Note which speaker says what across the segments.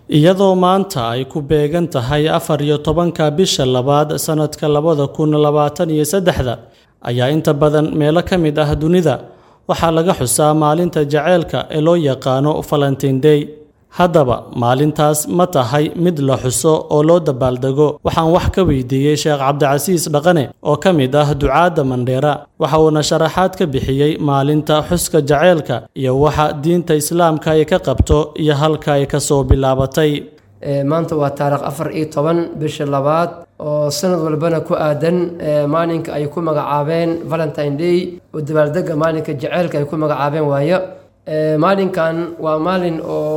Speaker 1: iyadoo maanta ay ku beegan tahay afar iyo tobanka bisha labaad sannadka labada kun labaatan iyo saddexda ayaa inta badan meelo ka mid ah dunida waxaa laga xusaa maalinta jaceylka ee loo yaqaano valentine day haddaba maalintaas ma tahay mid la xuso oo loo dabaaldego waxaan wax ka weydiiyey sheekh cabdicasiis dhaqane oo ka mid ah ducaadda mandheera waxa uuna sharaxaad ka bixiyey maalinta xuska jaceylka iyo waxa diinta islaamka ay ka qabto iyo halka ay ka soo bilaabatay
Speaker 2: maanta waa taarikh afar iyo toban bisha labaad oo sanad walbana ku aadan maalinka ay ku magacaabeen valentine day oo dabaaldega maalinka jaceylka ay ku magacaabeen waayo maalinkan waa maalin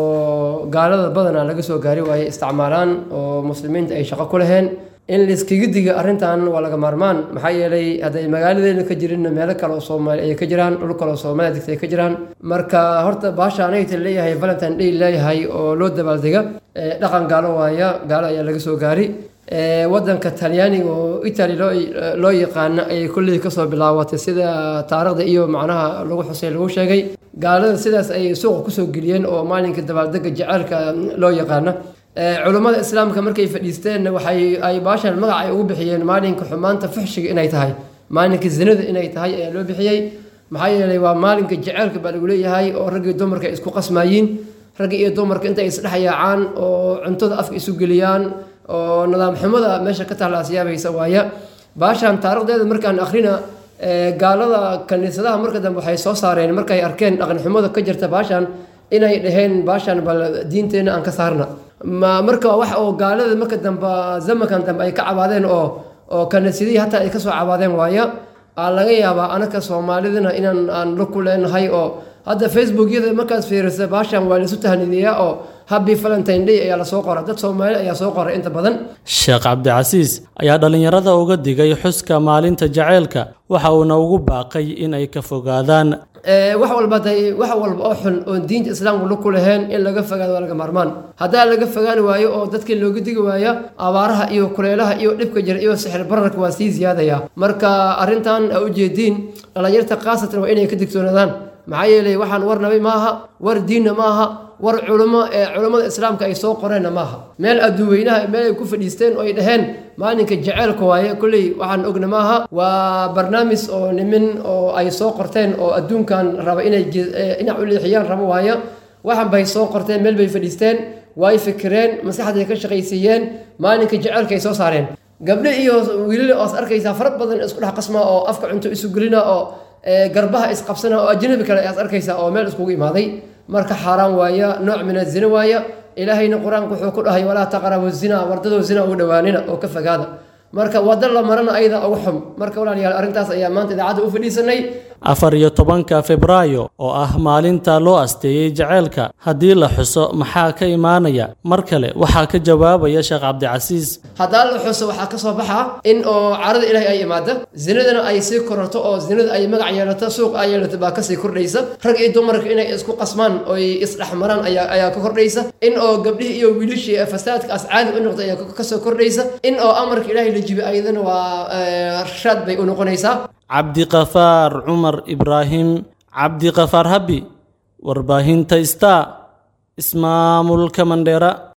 Speaker 2: oo gaalada badanaa laga soo gaari waaye isticmaalaan oo muslimiinta ay shaqo ku laheen in layskaga diga arrintan waa laga maarmaan maxaa yeelay hadday magaaladeena ka jirinna meelo kale oo soomaali ay ka jiraan dhul kale oo soomaaliya degta ay ka jiraan marka horta baasha anagta leeyahay valentine day leeyahay oo loo dabaaldega dhaqan gaalo waaya gaalo ayaa laga soo gaari wadanka talyaaniga oo italy loo yaqaano ayay kulley kasoo bilaabatay sida taarikhda iyo macnaha lagu xusay lagu sheegay gaalada sidaas ayay suuqa kusoo geliyeen oo maalinka dabaaldega jaceylka loo yaqaano culummada islaamka markay fadhiisteenna waxay ay baashan magac ay ugu bixiyeen maalinka xumaanta fuxshiga inay tahay maalinka zinada inay tahay ayaa loo bixiyey maxaa yeelay waa maalinka jaceylka baa lagu leeyahay oo raggii dumarka ay isku qasmaayiin ragga iyo dumarka intay isdhexyaacaan oo cuntada afka isu geliyaan oo nidaam xumada meesha ka tahlaas yaabaysa waaya baashan taarikhdeeda markaan akhrina gaalada kaniisadaha marka dambe waxay soo saareen markay arkeen dhaqan xumada ka jirta baashan inay dhaheen baashan bal diinteenna aan ka saarna marka wax oo gaalada marka dambe zamankan dambe ay ka cabaadeen oo oo kaniisadihii hataa ay kasoo cabaadeen waaya aa laga yaabaa anaka soomaalidana inaan aan la ku leenahay oo hadda facebookyada markaad fiirisa baashan waa laisu tahniidiyaa oo happy valentine day ayaa lasoo qora dad soomaali ayaa soo qoray inta badan
Speaker 1: sheekh cabdicasiis ayaa dhallinyarada uga digay xuska maalinta jaceylka waxa uuna ugu baaqay in ay ka fogaadaan
Speaker 2: wax walba day wax walba oo xun oon diinta islaamku la ku laheen in laga fogaado waa laga maarmaan haddaa laga fogaani waayo oo dadkii looga digi waaya abaaraha iyo kuleelaha iyo dhibka jira iyo sixir bararka waa sii ziyaadaya marka arrintan a ujeediin dhallinyarta khaasatan waa inay ka digtoonaadaan maxaa yeelay waxaan war nabi maaha war diinna maaha war culimo ee culammada islaamka ay soo qoreenna maaha meel adduuweynaha meel ay ku fadhiisteen oo ay dhaheen maalinka jaceylka waaye kolley waxaan ogna maaha waa barnaamij oo nimin oo ay soo qorteen oo adduunkan raba inay dhinac u leexiyaan rabo waayo waxan bay soo qorteen meel bay fadhiisteen way fikireen maskaxday ka shaqaysiiyeen maalinka jaceylka ay soo saareen gabdho iyo wiilale oos arkaysaa fara badan isku dhex qasmaa oo afka cunto isu gelina oo garbaha isqabsana oo ajnabi kale ayaad arkaysaa oo meel iskugu imaaday marka xaaraan waaya nooc min azina waaya ilaahayna qur-aanku wuxuu ku dhahay walaa taqrabu zina wardadoo zina ugu dhowaanina oo ka fogaada marka wada la marana ayada ugu xum marka walaalayaal arrintaas ayaa maanta idaacadda u fadhiisanay
Speaker 1: afar iyo tobanka febraayo oo ah maalinta loo asteeyey jaceylka haddii la xuso maxaa ka imaanaya mar kale waxaa ka jawaabaya sheekh cabdicasiis
Speaker 2: haddaa la xuso waxaa ka soo baxa in oo carada ilaahay ay imaada zinadana ay sii kororto oo zinada ay magac yeelato suuq ay yeelato baa kasii kordhaysa rag iyo dumarka inay isku qasmaan oy isdhexmaraan ayaa ayaa ka kordhaysa in oo gabdhihii iyo wiilishii fasaadkaas caadi u noqda ayaa kasoo kordhaysa in oo amarka ilaahay la jibi ayadana waa rashaad bay u noqonaysaa
Speaker 1: cabdiqafaar cumar ibraahim cabdiqafaar habi warbaahinta star ismaamulka mandheera